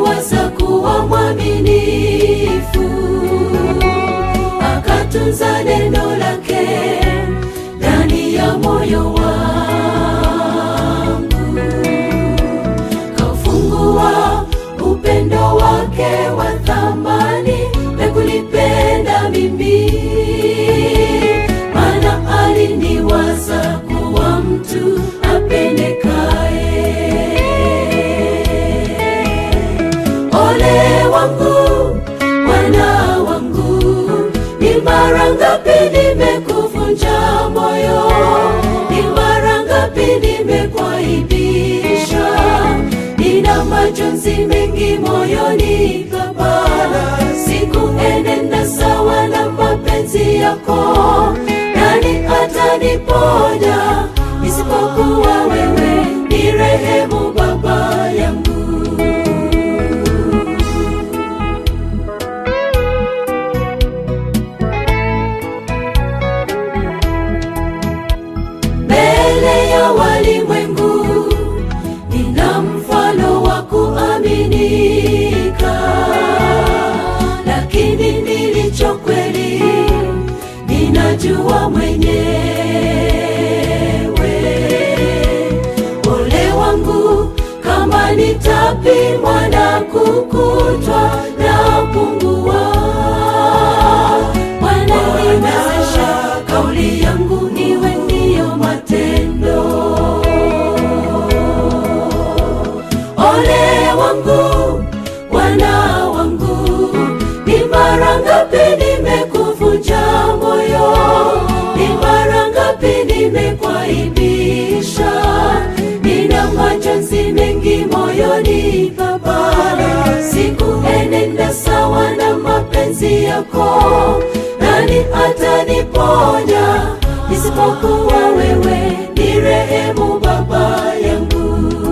aliniwaza kuwa mwaminifu, akatunza neno lake ndani ya moyo wangu, kaufungua upendo wake wa thamani na kunipenda mimi, maana aliniwaza kuwa mtu apendekaye. Ole wangu, Bwana wangu, ni mara ngapi nimekuvunja moyo, ni mara ngapi nimekuaibisha, nina majonzi mengi moyoni Baba, sikuenenda sawa na mapenzi yako, nani ataniponya isipokuwa wewe? Ni rehemu Baba yangu. mbele ya walimwengu nina mfano wa kuaminika, lakini nilicho kweli ninajua mwenyewe. Ole wangu kama nitapimwa na kukutwa na pungua. Bwana niwezeshe kauli yangu iwe ndiyo matendo. Ole wangu, Bwana wangu, ni mara ngapi nimekuvunja moyo, ni mara ngapi nimekuaibisha, nina majonzi mengi moyoni Baba, sikuenenda sawa na mapenzi yako, nani ataniponya isipokuwa wewe? Ni rehemu Baba yangu.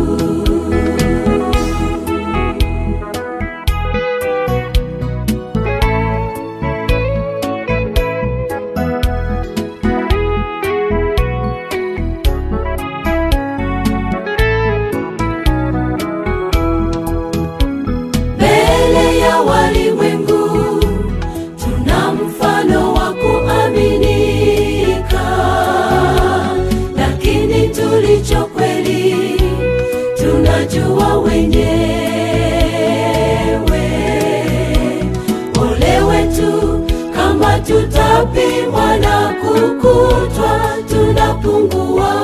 mbele ya walimwengu tuna mfano wa kuaminika, lakini tulicho kweli tunajua wenyewe. Ole wetu kama tutapimwa na kukutwa tunapungua.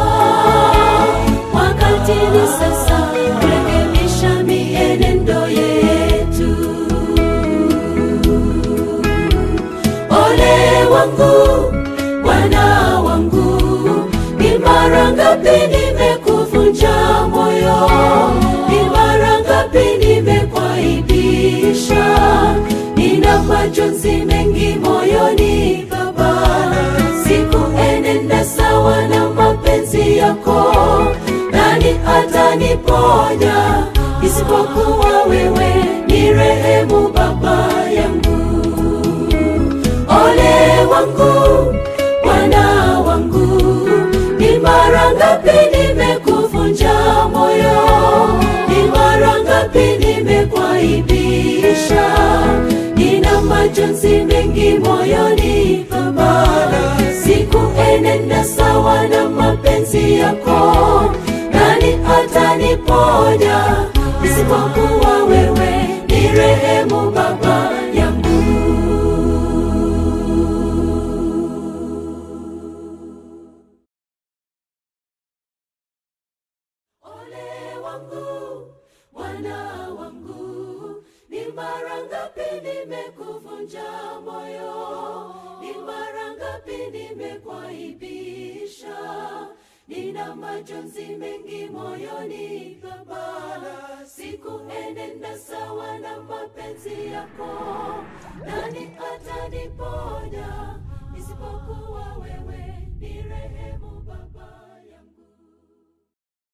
Wakati ni sasa kurekebisha mienendo yetu. Ole wangu, Bwana wangu, ni mara ngapi nimekuvunja moyo, ni mara ngapi nimekuaibisha, nina majonzi mengi moyoni Baba, sikuenenda sawa na mapenzi yako, nani ataniponya isipokuwa wewe? Ni rehemu Baba yangu. Ole wangu, Bwana wangu, ni mara ngapi nimekuvunja moyo, ni mara ngapi nimekuaibisha, nina majonzi mengi moyoni Baba, sikuenenda sawa na mapenzi yako, nani ataniponya isipokuwa wewe? Ni rehemu Baba yangu. Ole wangu, Bwana wangu, ni mara ngapi nimekuvunja moyo, ni mara ngapi nimekuaibisha, nina majonzi mengi moyoni Baba, sikuenenda sawa na mapenzi yako, nani ataniponya isipokuwa wewe? Ni rehemu Baba.